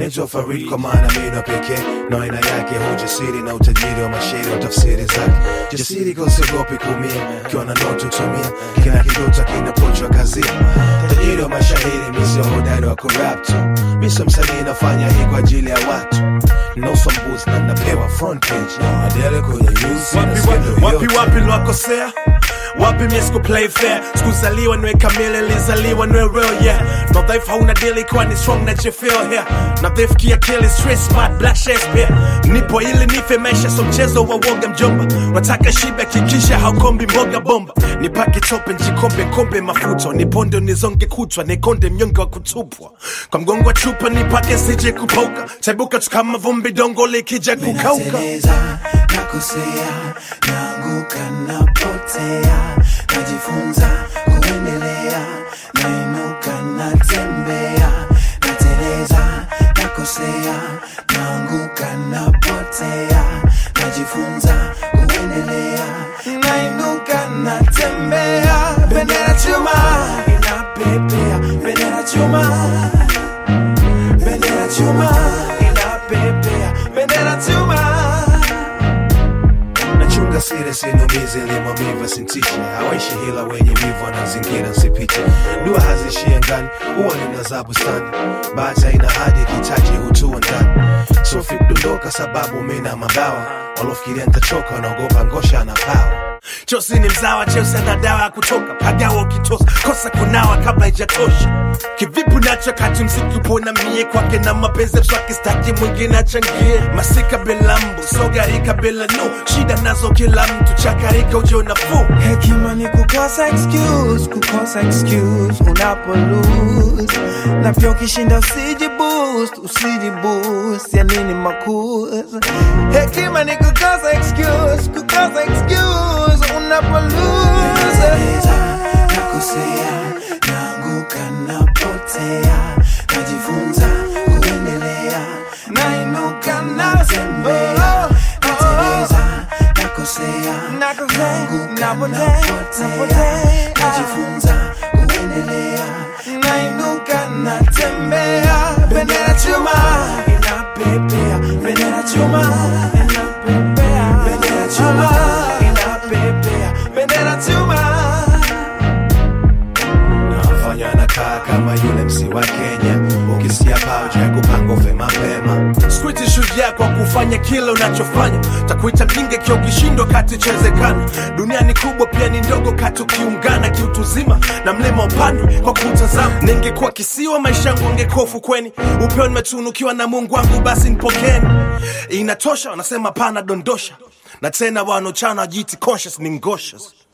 naitwa Farid kwa maana mino pekee na aina yake hujasiri na utajiri wa mashairi wa tafsiri zake jasiri kausiogopi kuumia ukiwa na ndoto tumia kina kidota kinapochwa kazini tajiri wa mashahiri misio hodari wa kurap tu miso msanii nafanya hii kwa ajili ya watu nosombuzi na napewa front page adele kwenye news wapi, na skendo wapi, yote. wapi lwakosea wapi mie siku play fair sikuzaliwa niwe kamili lizaliwa niwe real yeah no dhaifu hauna dili kwa ni strong na jefeel here na dhaifu kiakili straight smart black Shakespeare nipo ili nife maisha so mchezo wa woga mjomba wataka shibe kikisha haukombi mboga bomba nipake tope njikombe kombe mafuta niponde nizonge kutwa nikonde mnyonge wa kutupwa kwa mgongo wa chupa nipake sije kupauka taibuka tu kama vumbi dongo likija kukauka Nateleza, nakosea, naanguka, napotea, najifunza kuendelea, nainuka, natembea, nateleza, nakosea, naanguka, napotea, najifunza kuendelea, nainuka, natembea, bendera chuma inapepea, bendera chuma bendera chuma inapepea bendera chuma nachunga siri sinumizi limamiva sintishe hawaishi hila wenye wivu wanazingira nsipite dua hazishie ngani huwa nina za bustani bahati ina hadi kitaji hutua ndani sofi kudondoka sababu mina mabawa walofikiria ntachoka wanaogopa ngosha na pawa chosi ni mzawa cheusi na dawa ya kutoka pagawa ukitosa kosa kunawa kabla ijatosha kivipi nacho kati mziki upona mie kwake na mapenzi mswaki staki mwingine achangie masika bila mbu sogarika bila nu shida nazo kila mtu chakarika ujo nafuu hekima ni kukosa excuse kukosa excuse unapo lose na pia ukishinda usiji boost usiji boost ya nini makuzi hekima ni kukosa excuse kukosa excuse unapo lose nakosea naanguka napotea najifunza kuendelea nainuka natembea nateleza nakosea naanguka napotea najifunza kuendelea nainuka natembea bendera chuma inapepea bendera chuma inapepea bendera chuma inapepea bendera chuma nafanya nakaa kama yule msi wa kenya ukisikia pauja ya kupanga ufe mapema skwiti shujaa kwa kufanya kile unachofanya takuita mjinga kio ukishindwa kati chezekana dunia ni kubwa pia ni ndogo kati ukiungana kiutuzima na mlima upande kwa kutazama ningekuwa kisiwa maisha yangu angekuwa ufukweni upeo nimetunukiwa na mungu wangu basi nipokeni inatosha wanasema pana dondosha na tena wanochana wajiiti conscious ni ngoshes